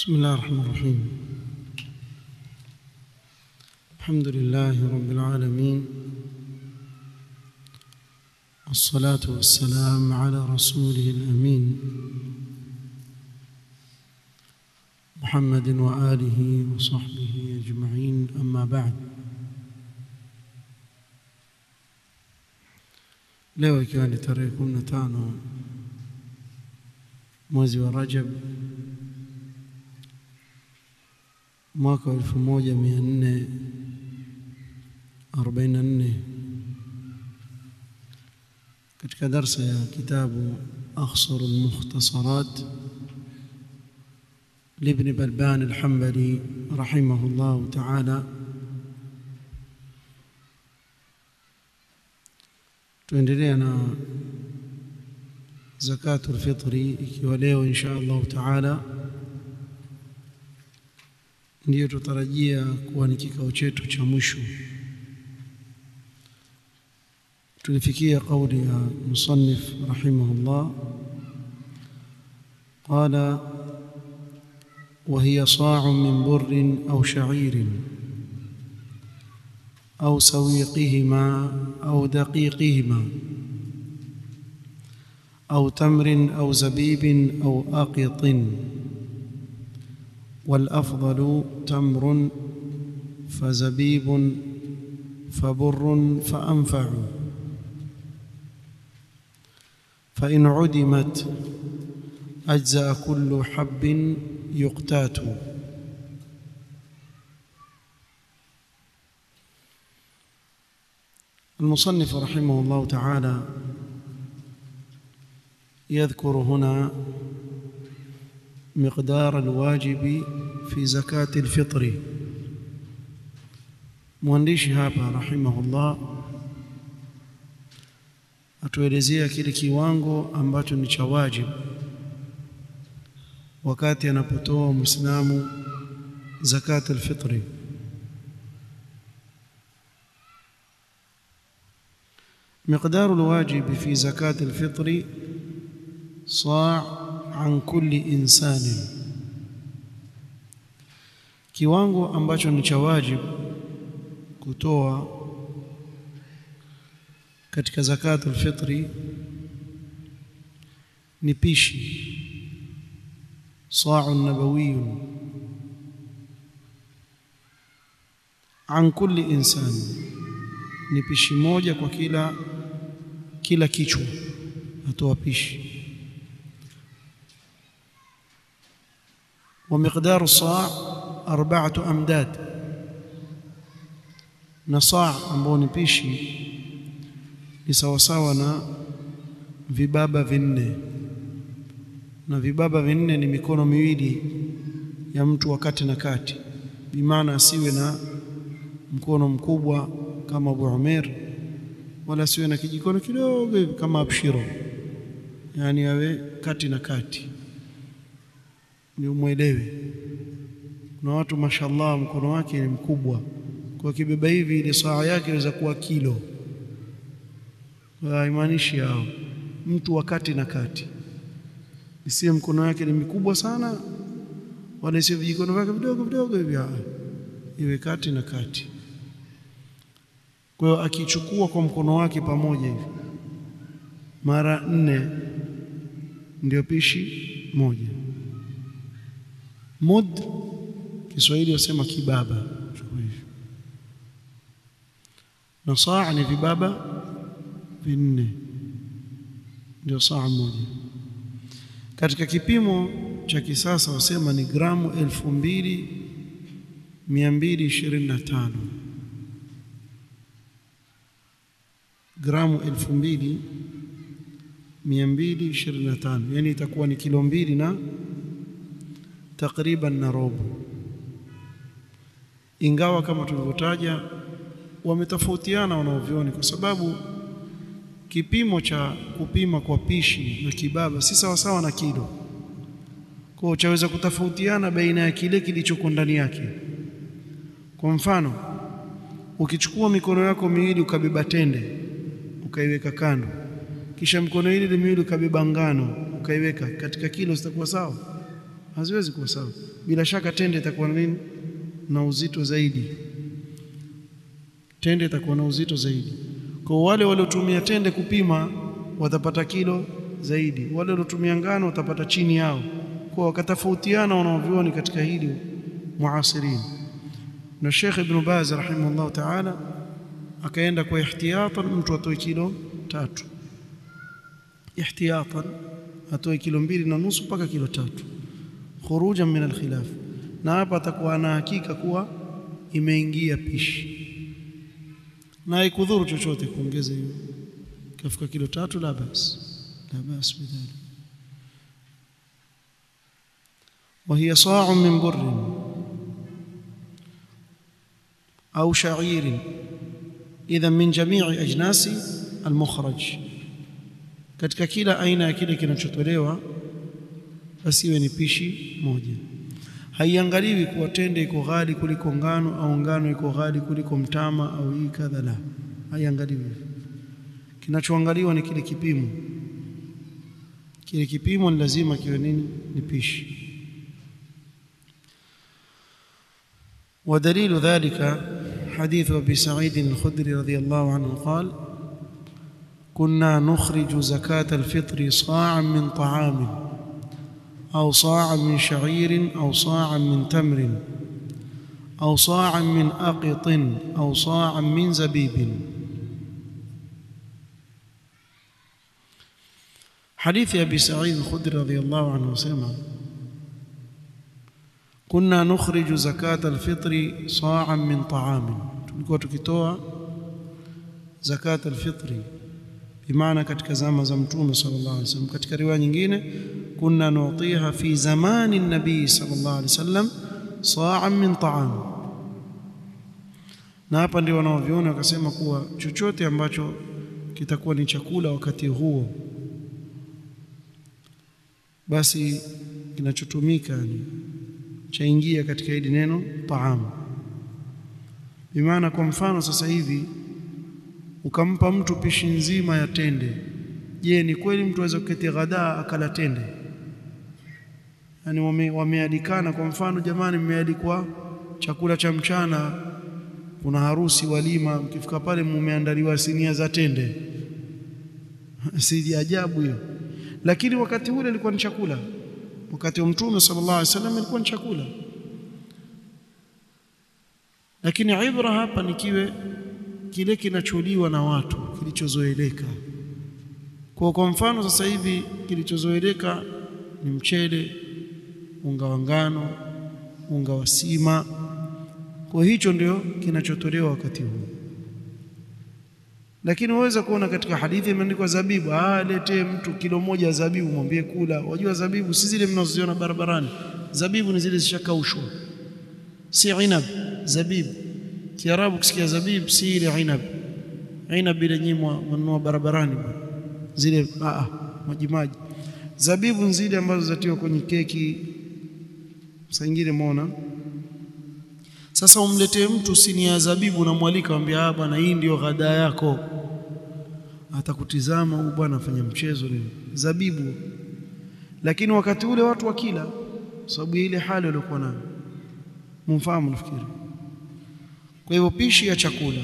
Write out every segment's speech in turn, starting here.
بسم الله الرحمن الرحيم الحمد لله رب العالمين والصلاة والسلام على رسوله الأمين محمد وآله وصحبه أجمعين أما بعد leo ikiwa ni tarehe 15 mwezi wa Rajab mwaka wa 1444 katika darsa ya kitabu أخصر المختصرات لابن بلبان الحنبلي رحمه الله تعالى tuendelea na zakatul fitri ikiwa leo insha Allah taala ndiyo tutarajia kuwa ni kikao chetu cha mwisho tulifikia kauli ya musannif rahimahullah qala وهي صاع من بر أو شعير أو سويقهما أو دقيقهما أو تمر أو زبيب أو أقط والأفضل تمر فزبيب فبر فأنفع فإن عدمت أجزأ كل حب يقتات المصنف رحمه الله تعالى يذكر هنا مقدار الواجب في زكاة الفطر mwandishi hapa rahimahullah atuelezea kile kiwango ambacho ni cha wajibu wakati anapotoa muislamu zakat alfitri مقدار الواجب في زكاة الفطر صاع عن كل إنسان kiwango ambacho ni cha wajibu kutoa katika zakatul fitri ni pishi صاع نبوي عن كل إنسان ni pishi moja kwa kila kila kichwa atoa pishi ومقدار الصاع أربعة أمداد na saa ambao ni pishi ni sawasawa na vibaba vinne na vibaba vinne ni mikono miwili ya mtu wakati na kati bimaana asiwe na mkono mkubwa kama Abu Umair wala asiwe na kijikono kidogo hivi kama Abshiro yani awe kati na kati ni umwelewe kuna watu mashallah mkono wake ni mkubwa kwa kibeba hivi ile saa yake inaweza kuwa kilo haimaanishi hao mtu wakati na kati isiye mkono wake ni mikubwa sana wala isiwe vijikono vyake vidogo vidogo hivi iwe kati na kati kwa hiyo akichukua kwa mkono wake pamoja hivi mara nne ndio pishi moja mud Kiswahili wasema kibaba na saa ni vibaba vinne ndio saa moja katika kipimo cha kisasa wasema ni gramu elfu mbili mia mbili ishirini na tano gramu elfu mbili mia mbili ishirini na tano yani itakuwa ni kilo mbili na takriban na robo ingawa kama tulivyotaja wametofautiana wanaovyoni kwa sababu kipimo cha kupima kwa pishi na kibaba si sawa sawa na kilo kwa chaweza kutofautiana baina ya kile kilichoko ndani yake kwa mfano ukichukua mikono yako miwili ukabeba tende ukaiweka kando kisha mkono ile miwili ukabeba ngano ukaiweka katika kilo zitakuwa sawa haziwezi kuwa sawa bila shaka tende itakuwa nini na uzito zaidi tende itakuwa na uzito zaidi kwa wale waliotumia tende kupima watapata kilo zaidi wale waliotumia ngano watapata chini yao kwa wakatofautiana wanaovioni katika hili muasirin na Sheikh Ibn Baz rahimahullah ta'ala akaenda kwa ihtiyatan mtu atoe kilo tatu ihtiyatan atoe kilo mbili na nusu mpaka kilo tatu khurujan min alkhilaf na hapa atakuwa ana hakika kuwa imeingia pishi na haikudhuru chochote kuongeza hiyo kafika kilo tatu la bas la bas bidhalik وهي صاع من بر أو شعير إذا من جميع أجناس المخرج katika kila aina ya kile kinachotolewa basi iwe ni pishi moja haiangaliwi kuwa tende iko ghali kuliko ngano au ngano iko ghali kuliko mtama au hii kadha la haiangaliwi kinachoangaliwa ni kile kipimo kile kipimo ni lazima kiwe nini ni pishi ودليل ذلك حديث ابي سعيد الخدري رضي الله عنه قال كنا نخرج زكاه الفطر صاعا من طعام او صاعا من شعير او صاعا من تمر او صاعا من اقط او صاعا من زبيب حديث ابي سعيد الخدري رضي الله عنه سمع كنا نخرج زكاة الفطر صاعا من طعام tulikuwa tukitoa zakat alfitri bimaana katika zama za mtume sallallahu alaihi wasallam katika riwaya nyingine kunna nu'tiha fi zamani nabii sallallahu alaihi wasallam sa'an min ta'am na hapa ndio wanaoviona wakasema kuwa chochote ambacho kitakuwa ni chakula wakati huo basi kinachotumika ni chaingia katika hili neno taam bimaana kwa mfano sasa hivi ukampa mtu pishi nzima ya tende je ni kweli mtu aweza kuketi ghadaa akala tende yani wame, wamealikana kwa mfano jamani mmealikwa chakula cha mchana kuna harusi walima mkifika pale mumeandaliwa sinia za tende si ajabu hiyo lakini wakati ule ilikuwa ni chakula wakati wa mtume sallallahu alaihi wasallam ilikuwa ni chakula lakini ibra hapa ni kiwe kile kinacholiwa na watu kilichozoeleka kwa kwa mfano sasa hivi kilichozoeleka ni mchele unga wa ngano unga wa sima kwa hicho ndio kinachotolewa wakati huu lakini waweza kuona katika hadithi imeandikwa zabibu ah letee mtu kilo moja zabibu mwambie kula wajua zabibu si zile mnazoziona barabarani zabibu ni zile zishakaushwa si inab zabibu kiarabu kisikia zabibu si ile inab inab ile nyimwa wanunua barabarani zile ah maji maji zabibu zile ambazo zatiwa kwenye keki saa nyingine muona sasa umletee mtu sinia ya zabibu unamwalika mwambie ah bwana hii ndio ghada yako atakutizama huyu bwana afanya mchezo leo zabibu lakini wakati ule watu wakila sababu ile hali waliokuwa nayo mumfahamu nafikiri kwa hivyo pishi ya chakula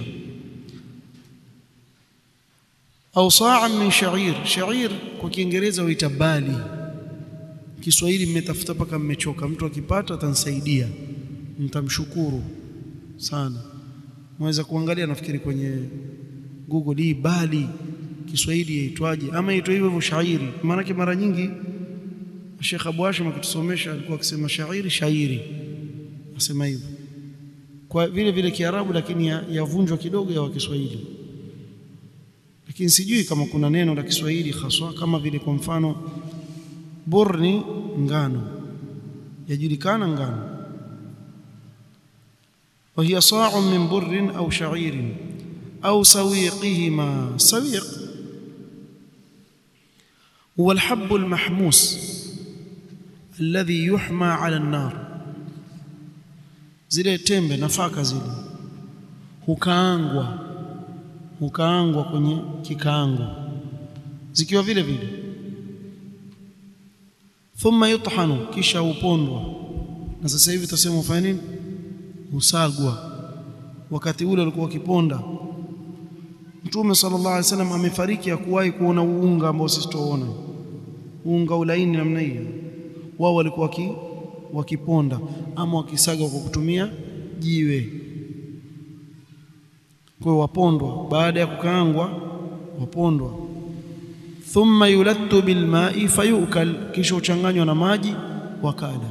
au saa min sha'ir sha'ir kwa kiingereza huita bali Kiswahili mmetafuta paka mmechoka mtu akipata atanisaidia mtamshukuru sana mweza kuangalia nafikiri kwenye Google hii bali Kiswahili yaitwaje ama yaitwa hivyo hivyo shairi maana mara nyingi Sheikh Abu Hashim akitusomesha alikuwa akisema shairi shairi asema hivyo kwa vile vile Kiarabu lakini yavunjwa ya kidogo ya Kiswahili lakini sijui kama kuna neno la Kiswahili haswa kama vile kwa mfano burni ngano yajulikana ngano وهي صاع من بر أو شعير أو سويقهما سويق هو الحب المحموس الذي يحمى على النار zile tembe nafaka zile hukaangwa hukaangwa kwenye kikaango zikiwa vile vile thumma yuthanu kisha upondwa na sasa hivi tutasema ufanye nini usagwa wakati ule walikuwa wakiponda Mtume sallallahu alaihi wasallam amefariki hakuwahi kuona unga ambao sisi tuona unga ulaini namna hiyo wao walikuwa waki, wakiponda ama wakisaga kwa kutumia jiwe kwa hiyo wapondwa baada ya kukaangwa wapondwa thumma yulattu bilma'i fayukal kisha uchanganywa na maji wakala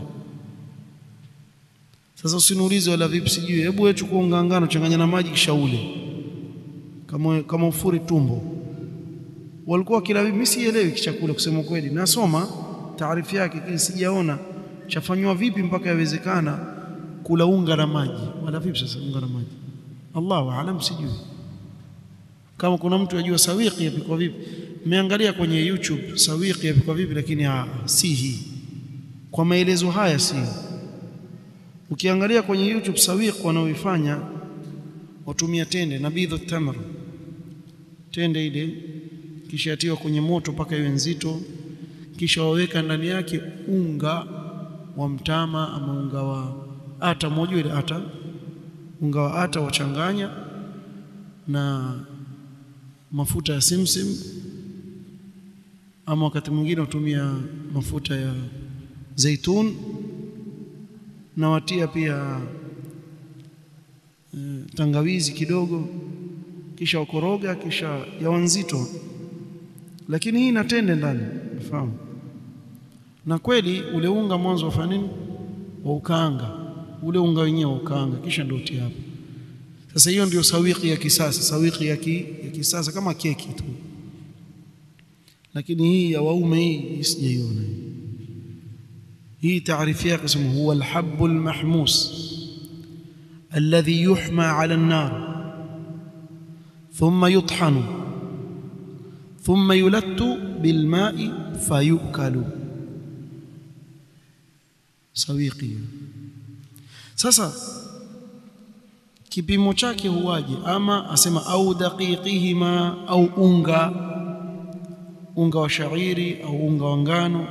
sasa usiniulize wala vipi sijui hebu wewe chukua unga ngano changanya na maji kisha ule kama kama ufuri tumbo walikuwa kila mimi sielewi kichakula kusema kweli nasoma taarifa yake kile sijaona chafanywa vipi mpaka yawezekana kula unga na maji wala vipi sasa unga na maji Allahu aalam sijui kama kuna mtu ajua sawiki yapikwa vipi nimeangalia kwenye YouTube sawiki yapikwa vipi lakini ha, si hii kwa maelezo haya si ukiangalia kwenye YouTube sawiki wanaoifanya watumia tende nabidhu tamr tende ile kisha yatiwa kwenye moto mpaka iwe nzito kisha waweka ndani yake unga wa mtama ama unga wa ata moja ile ata unga wa ata wachanganya na mafuta ya simsim ama wakati mwingine utumia mafuta ya zaitun na watia pia e, tangawizi kidogo kisha wakoroga kisha yawa nzito lakini hii inatende ndani unafahamu na kweli ule unga mwanzo wafanya nini wa ukaanga ule unga wenyewe wa ukaanga kisha ndio utia hapo sasa hiyo ndio sawiki ya kisasa sawiki ya, ki, ya kisasa kama keki tu lakini hii ya waume hii sijaiona hii taarifu yake sema huwa alhabbu almahmus alladhi yuhma ala an-nar thumma yuthanu thumma yulattu bilma'i fayukalu sawiki sasa kipimo chake huwaje ama asema au daqiqihima au unga unga wa shairi au unga wa ngano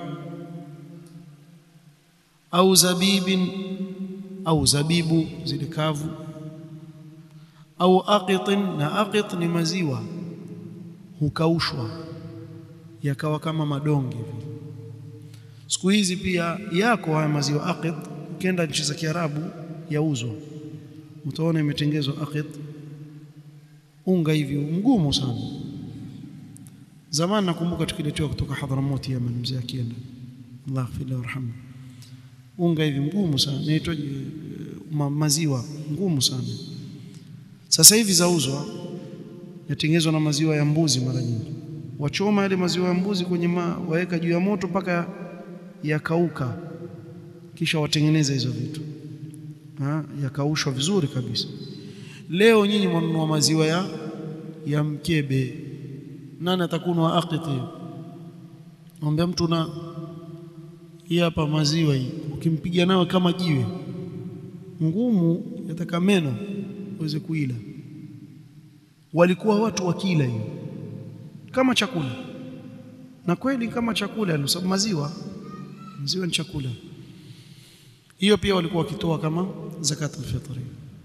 au zabibin au zabibu zile kavu au aqitin na aqit ni maziwa hukaushwa yakawa kama madonge hivi siku hizi pia yako haya maziwa aqit ukienda nchi za Kiarabu yauzwa utaona imetengezwa aqit unga hivi mgumu sana zamani nakumbuka tukiletewa kutoka Hadhramut Yemen mzee akienda Allah afile warhamu unga hivi mgumu sana inaitwa ma, maziwa ngumu sana sasa hivi zauzwa yatengenezwa na maziwa ya mbuzi mara nyingi wachoma yale maziwa ya mbuzi kwenye ma, waweka juu ya moto mpaka yakauka kisha watengeneza hizo vitu ha, yakaushwa vizuri kabisa leo nyinyi mwanunua maziwa ya ya mkebe nani atakunwa aqiti mwambia mtu na hii hapa maziwa hii ukimpiga nayo kama jiwe ngumu yataka meno uweze kuila walikuwa watu wakila hiyo kama chakula na kweli kama chakula kwa sababu maziwa maziwa ni chakula hiyo pia walikuwa wakitoa kama zakatul fitri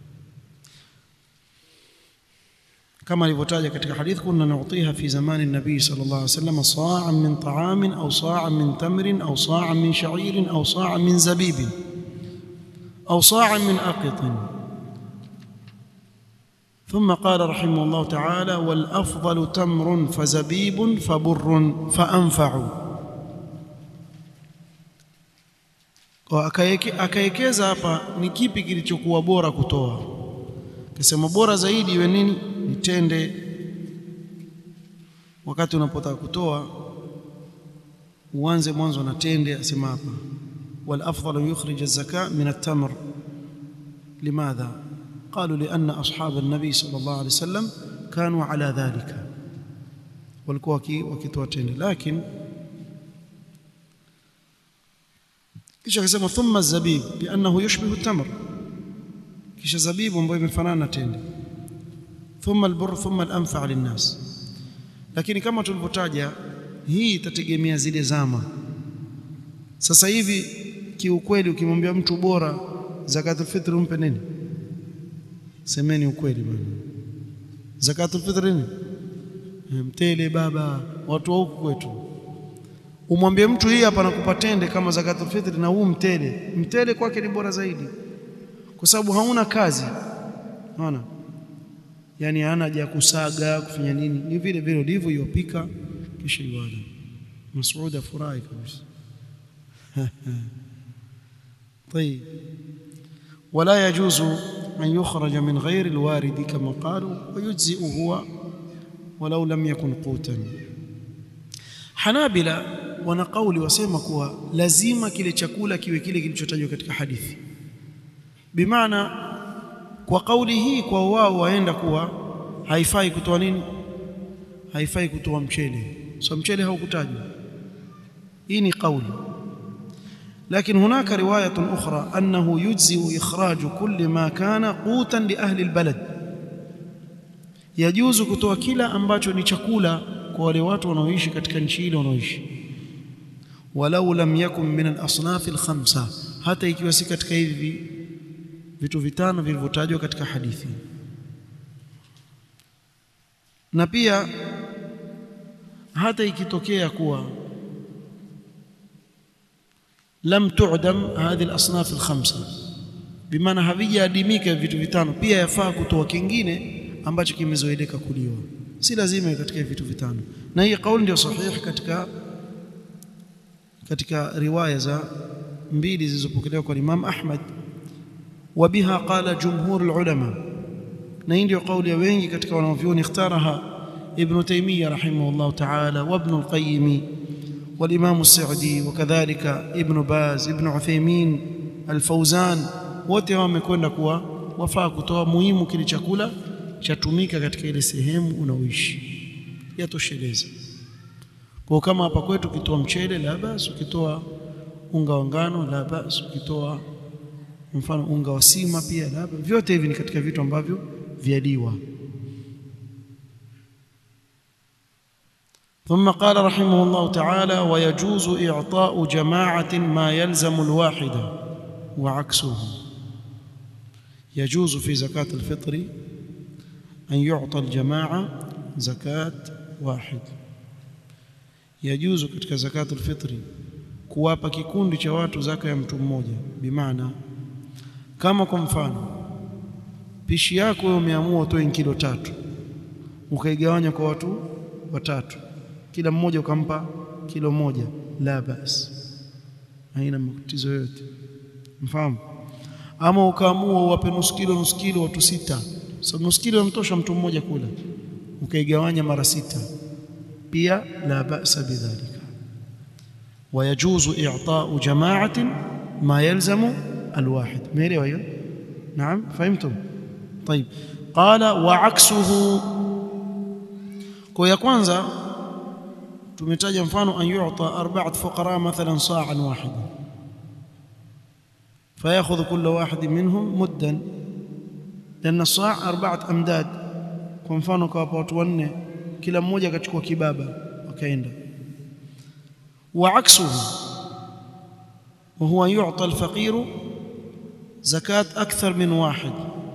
kama alivyotaja katika hadith kunna nu'tiha fi zamani nabii sallallahu alaihi wasallam sa'an min ta'amin aw sa'an min tamrin aw sa'an min sha'irin aw sa'an min zabibin aw sa'an min aqitin ثم قال رحمه الله تعالى والافضل تمر فزبيب فبر فانفع akaekeza hapa ni kipi kilichokuwa bora kutoa akasema bora zaidi iwe nini ni tende wakati unapotaka kutoa uanze mwanzo na tende asema hapa wal afdal yukhrij az-zaka min at-tamr limadha قالوا لأن أصحاب النبي صلى الله عليه وسلم كانوا على ذلك walikuwa wakitoa tende lakini kisha akasema thumma zabib liannahu yushbihu tamr kisha zabibu ambayo imefanana na tende thumma albur thumma alanfa linnas lakini kama tulivyotaja hii itategemea zile zama sasa hivi kiukweli ukimwambia mtu bora zakatul fitr umpe nini semeni ukweli bwana zakatul fitr nini mtele baba watu wa huku kwetu umwambie mtu hii hapa nakupa tende kama zakatul fitr na huu mtele mtele kwake ni bora zaidi kwa sababu hauna kazi unaona yani hana haja ya kusaga kufanya nini ni vile vile ndivyo yopika kisha iwala Mas'ud afurahi kabisa طيب ولا يجوز أن يخرج من غير الوارد كما قالوا ويجزئ هو ولو لم يكن قوتا Hanabila wana kauli wasema kuwa lazima kile chakula kiwe kile kilichotajwa katika hadithi bimaana kwa kauli hii kwa wao waenda kuwa haifai kutoa nini haifai kutoa mchele so mchele haukutajwa hii ni kauli لكن هناك رواية أخرى أنه يجزئ إخراج كل ما كان قوتا لأهل البلد يجوز kutoa kila ambacho ni chakula kwa wale watu wanaoishi katika nchi ile wanaoishi walau lam yakun min al-asnaf al-khamsa hata ikiwa si katika hivi vitu vitano vilivyotajwa katika hadithi na pia hata ikitokea kuwa lam tu'dam hadhi al-asnaf al-khamsa bimaana havijaadimika vitu vitano pia yafaa kutoa kingine ambacho kimezoeleka kuliwa si lazima katika vitu vitano na hii kauli ndio sahihi katika katika riwaya za mbili zilizopokelewa kwa Imam Ahmad wabiha qala jumhur ulama na hii ndio kauli ya wengi katika wanavyuoni ikhtaraha ibn Taymiyyah rahimahullah ta'ala wa ibn al-Qayyim والإمام السعدي وكذلك ابن باز ابن عثيمين الفوزان wote wamekwenda kuwa wafaa kutoa muhimu kile chakula chatumika katika ile sehemu unaoishi yatosheleza kwa kama hapa kwetu ukitoa mchele la basi ukitoa unga wa ngano la basi ukitoa mfano unga wa sima pia la basi vyote hivi ni katika vitu ambavyo vyaliwa ثم قال رحمه الله تعالى ويجوز إعطاء جماعة ما يلزم الواحدة وعكسه يجوز في زكاة الفطر أن يعطى الجماعة زكاة واحد يجوز katika زكاة الفطر kuwapa kikundi cha watu zaka ya mtu mmoja bimaana kama kwa mfano pishi yako wewe umeamua utoe kilo tatu ukaigawanya kwa watu watatu kila mmoja ukampa kilo moja la bas haina matatizo yote mfahamu ama ukaamua uwape nusu kilo nusu kilo watu sita so nusu kilo mtosha mtu mmoja kula ukaigawanya mara sita pia la ba'sa bidhalika ويجوز إعطاء جماعة ما يلزم الواحد ميري ويو نعم فهمتم طيب قال وعكسه kwa ya kwanza tumetaja mfano an yu'ta arba'at fuqara mathalan sa'an wahida فياخذ كل واحد منهم مدا لان الصاع اربعه امداد kwa mfano kwa watu wanne kila mmoja akachukua kibaba wakaenda وعكسه وهو يعطى الفقير زكاه اكثر من واحد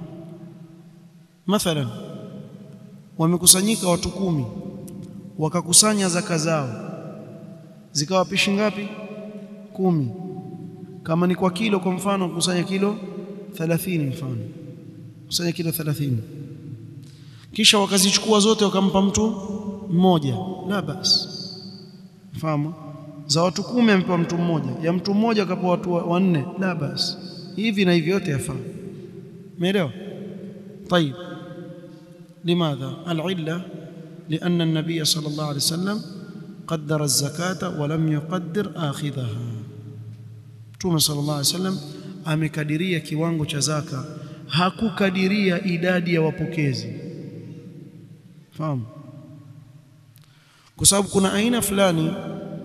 مثلا wamekusanyika watu kumi wakakusanya zaka zao zikawa pishi ngapi kumi kama ni kwa kilo kwa mfano kusanya kilo 30 mfano kusanya kilo 30 kisha wakazichukua zote wakampa mtu mmoja la basi fahamu za watu kumi ampewa mtu mmoja ya mtu mmoja akapewa watu wanne la basi hivi na hivi yote yafaa umeelewa طيب لماذا العله لان النبي صلى الله عليه وسلم قدر الزكاه ولم يقدر اخذها Mtume sallallahu alaihi wasallam amekadiria kiwango cha zaka hakukadiria idadi ya wapokezi fahamu kwa sababu kuna aina fulani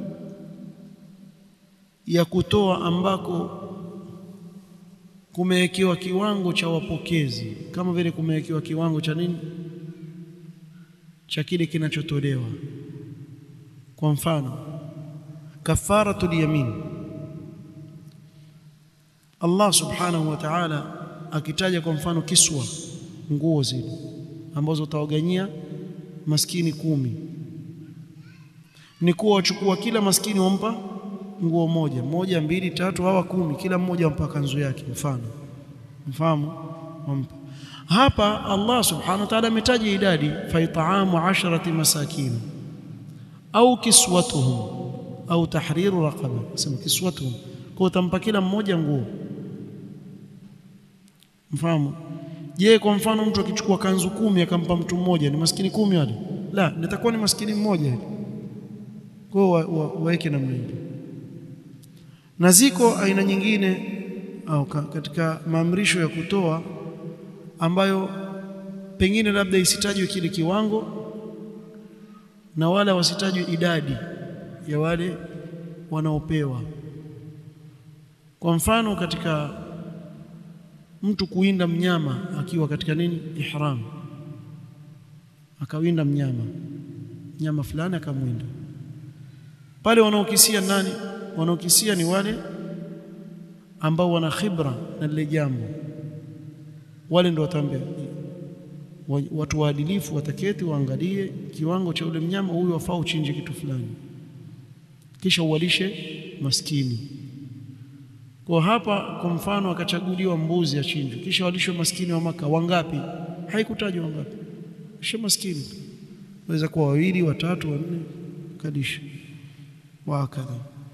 ya kutoa ambako kumewekewa kiwango cha wapokezi kama vile kumewekewa kiwango cha nini cha kile kinachotolewa kwa mfano kafaratul yamin Allah subhanahu wa ta'ala akitaja kwa mfano kiswa nguo zile ambazo utawaganyia maskini kumi ni kuwa wachukua kila maskini wampa nguo moja moja mbili tatu hawa kumi kila mmoja wampa kanzu yake mfano mfahamu wampa hapa Allah subhanahu wa ta'ala ametaja idadi fa it'amu asharati masakin au kiswatuhum au tahriru raqaba sema kiswatuhum kwa utampa kila mmoja nguo mfahamu je kwa mfano mtu akichukua kanzu kumi akampa mtu mmoja ni maskini kumi wale la nitakuwa ni maskini mmoja kwa waweke namna hiyo na ziko aina nyingine au katika maamrisho ya kutoa ambayo pengine labda isitajwe kile kiwango na wala wasitajwe idadi ya wale wanaopewa kwa mfano katika mtu kuinda mnyama akiwa katika nini ihram akawinda mnyama mnyama fulani akamwinda pale wanaokisia nani wanaokisia ni wale ambao wana khibra na lile jambo wale ndio wataambia watu waadilifu wataketi waangalie kiwango cha ule mnyama huyu wafaa uchinje kitu fulani kisha uwalishe maskini kwa hapa kwa mfano akachaguliwa mbuzi achinjwe kisha walishwe maskini wa maka wangapi haikutajwa wangapi kisha maskini waweza kuwa wawili watatu wanne kadisha wakadha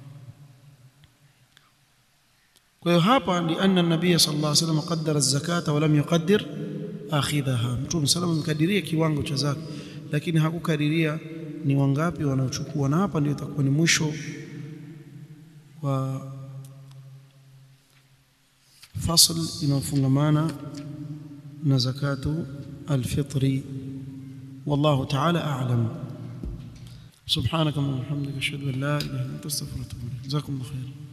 kwa hiyo hapa ni anna nabii sallallahu alaihi wasallam qaddara az-zakata wa lam yuqaddir akhidhaha mtume sallallahu amekadiria kiwango cha zaka lakini hakukadiria ni wangapi wanaochukua na hapa ndio itakuwa ni mwisho wa fasl inayofungamana na zakatu alfitri wallahu ta'ala a'lam subhanaka wa bihamdika ashhadu an la ilaha illa anta astaghfiruka wa atubu ilaik jazakumullahu khairan